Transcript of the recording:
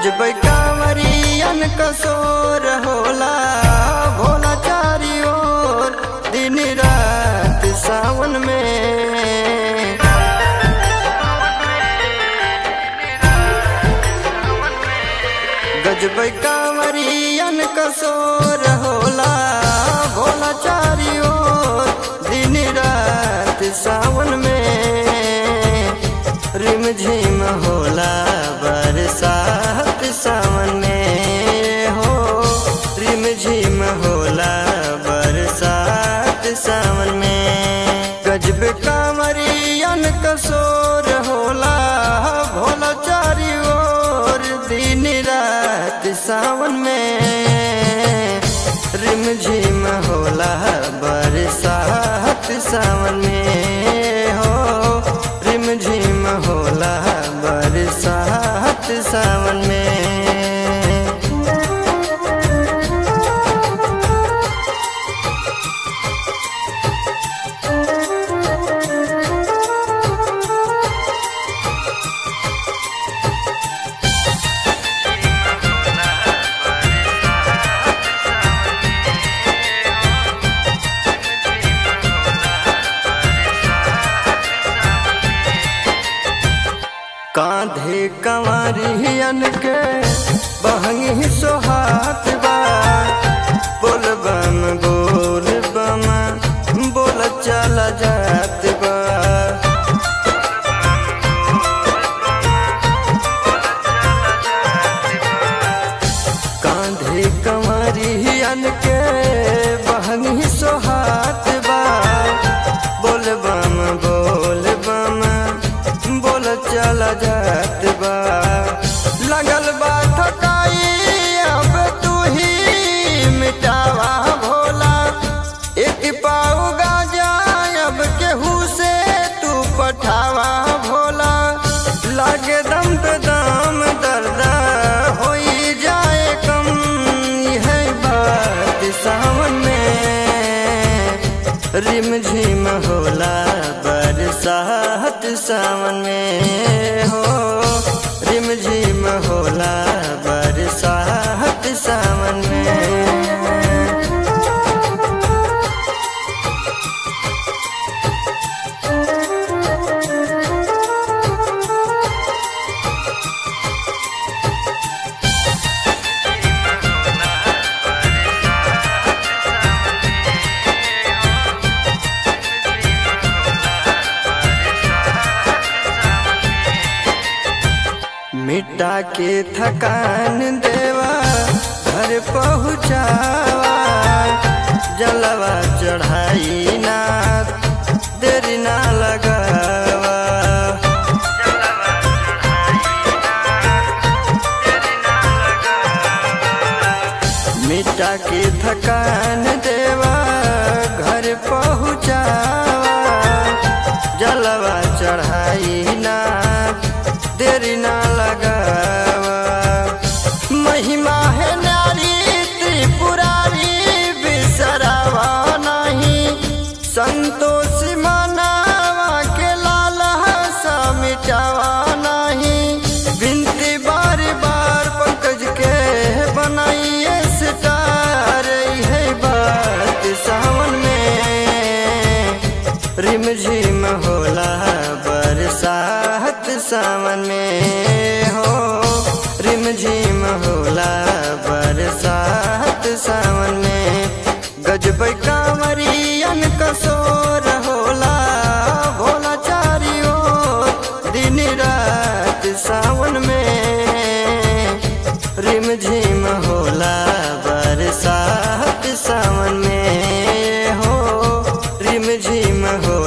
गजबै कांवरियन कसोर होला भोला चारी ओर दिन रात सावन में गजबै कांवरियन कसोर होला भोला चारी ओर दिन रात सावन में रिम झिम होला बरसात सावन में हो रिम झिम होला बरसात सावन में गजब कांवरियन कसोर होला भोला चारी ओर दिन रात सावन में रिम झिम होला बरसात सावन में हो रिम झिम होला बरसात सावन में कांधे कंवरियन के बहंगी सोहात बा बोल बम बोल बम बोल चला जात बा कांधे कंवरियन के बहंगी सोहात बा बोल बम बोल बम बोल चल जात बा लगल बा थकाई अब तू ही मिटावा भोला एक पाऊ गाजा अब केहू से तू पठावा भोला लागे दम पे दम दर्द होई जाए कम है बात सावन में रिम झिम होला बरसात सावन में हो रिम झिम होला बरसात सावन में मिटा के थकान देवा घर पहुँचावा जलवा चढ़ाई ना देरी ना लगावा मिटा के थकान देवा घर पहुँचावा जलवा चढ़ाई ना देरी ना लगावा महिमा है नारी त्रिपुरारी बिसरावा नहीं संतोष मनावा के लाल सा मिटावा नहीं बिनती बार बार पंकज के बनाइए सितार है बात सावन में रिम झिम होला बरसात सावन में हो रिम झिम होला बरसात सावन में गजबै कांवरियन कसोर होला भोला चारी ओर दिन रात सावन में रिम झिम होला बरसात सावन में हो रिम झिम हो